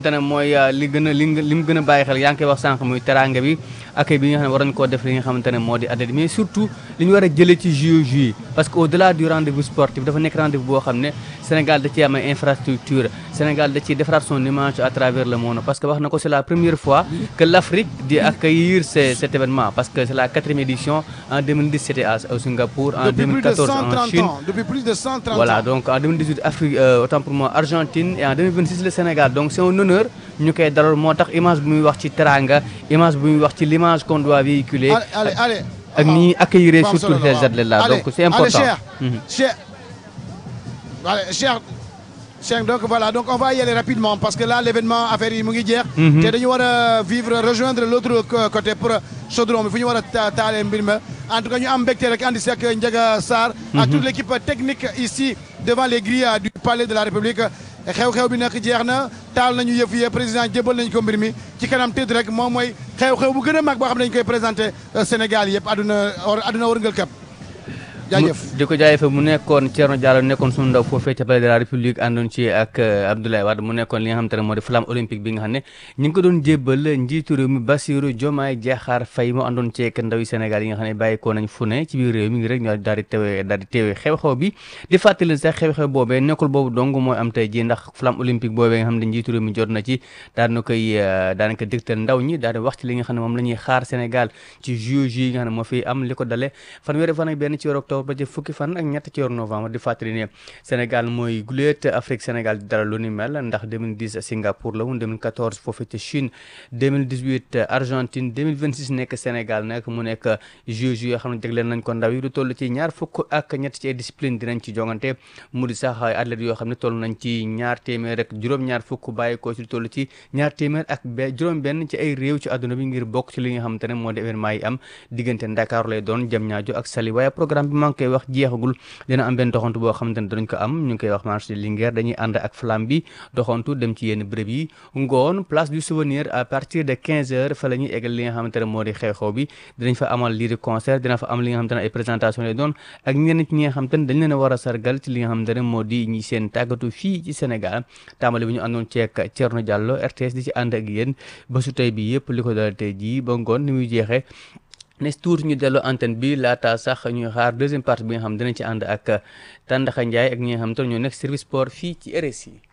te ne mooy li gën a li li mu gën a bàyyi xel yaa ngi koy wax sànq muy teranga bi accueil bi nga xam ne war nañu koo def li nga xamante ne moo di athlète mais surtout li ñu war a jëlee ci JOJ yi parce que au delà du rendez-vous sportif dafa nekk rendez-vous boo xam ne Sénégal da ciy am ay infrastructure Sénégal da ciy defaraat son image à travers le monde parce que wax na ko c'est la première fois que l'Afrique di accueillir ce cet événement parce que c'est la quatrième édition en 2010 c'était à Singapour en 2014 en Chine depuis plus de 130 voilà ans donc en 2018 Afrique euh, autant pour moi Argentine et en 2026 le Sénégal donc c'est un honneur ñu koy dalal moo tax image bu muy wax ci teranga image bu muy wax ci l'image qu'on doit véhiculer allez allez allez ak ni ñuy accueillir Waaw, surtout solo, ces waaw. athlètes là Allez, donc c'est important allez, Mhm. Cheikh allez Cheikh Cheikh donc voilà donc on va y aller rapidement parce que là l'événement affaire yi mu ngi jeex Mhm. te dañu war a vivre rejoindre l'autre co- côté pour chaudron bi fu ñu war a ta- taalee mbir ma en tout cas ñu am mbégte rek andi si ak Ndiaga Sarr ak toute l'équipe technique ici devant les grilles du palais de la République xew-xew bi nag jeex na taal nañu yëf yi président jébal nañu ko mbir mi ci kanam tëdd rek moom mooy xew-xew bu gën a mag boo xam ne dañu koy présenté Sénégal yëpp àdduna or- àdduna wërngal këpp jaajëf mu- di ko jaajëfal mu nekkoon Thierno Diallo nekkoon sunu ndaw foofee ca palais de la République àndoon ci ak euh, Abdoulaye Wade mu nekkoon li nga xamante ne moo di flamme olympique bi nga xam ne ñu ngi ko doon jébbal njiitu réew mi Bassirou Diomaye Diakhar Faye mu àndoon ci ak ndaw yi Sénégal yi nga xam ne bàyyi ko nañ fu ne ci biir réew mi ngi rek ñoo daal di teewee daal di teewee xew-xew bi di fàttali sax xew-xew boobee nekkul boobu dong mooy am tey ji ndax flamme olympique boobee nga xam ne njiitu réew mi jot na ci daan na koy euh, daanaka dégtal ndaw ñi daal di wax ci li nga xam ne moom la ñuy xaar Sénégal ci JOJ yi nga xam ne moo fi am li ko dale fanweeri fan ak benn ci weeru octobre ba ci fukki fan ak ñett ci weeru novembre di fàttali ne Sénégal mooy guléet Afrique Sénégal di dara lu ni mel ndax 2010 Singapour la woon 2014 foofu ci Chine 2018 Argentine 2026 nekk Sénégal nag mu nekk JOJ yoo xam ne jagleel nañ ko ndaw yi lu toll ci ñaar fukk ak ñett ci ay discipline dinañ ci jongante mu di sax ay athlètes yoo xam ne toll nañ ci ñaar téeméer rek juróom-ñaar fukk bàyyi ko ci lu toll ci ñaar téeméer ak be juróom-benn ci ay réew ci àdduna bi ngir bokk ci li nga xamante ne moo di événement yi am diggante Dakar lay doon Diamniadio ak Saly waaye programme bi maa ngi koy wax jeexagul dina am benn doxantu boo xamante ne danañ ko am ñu ngi koy wax marché de Linguère dañuy ànd ak flamme bi doxantu dem ci yenn béréb yi ngoon place du souvenir à partir de 15 heures fa la ñuy eggal li nga xamante ne moo di xew-xew bi dinañ fa amal lii di concert dina fa am li nga xamante ne ay présentation lay doon ak ñenn ci ñi nga xamante ne dañ leen a war a sargal ci li nga xamante ne moo di ñi seen tàggatu fii ci Sénégal tàmbali bi ñu àndoon ceek Thierno Diallo RTS di ci ànd ak yéen ba su tey bi yëpp li ko dal tey jii ba ngoon ni muy jeexee nes tuuti ñu dellu antenne bi laata sax ñuy xaar deuxième partie bi nga xam dinañ ci ànd ak Tandakha Ndiaye ak ñi nga xam te ne ñoo nekk service sport fii ci RSI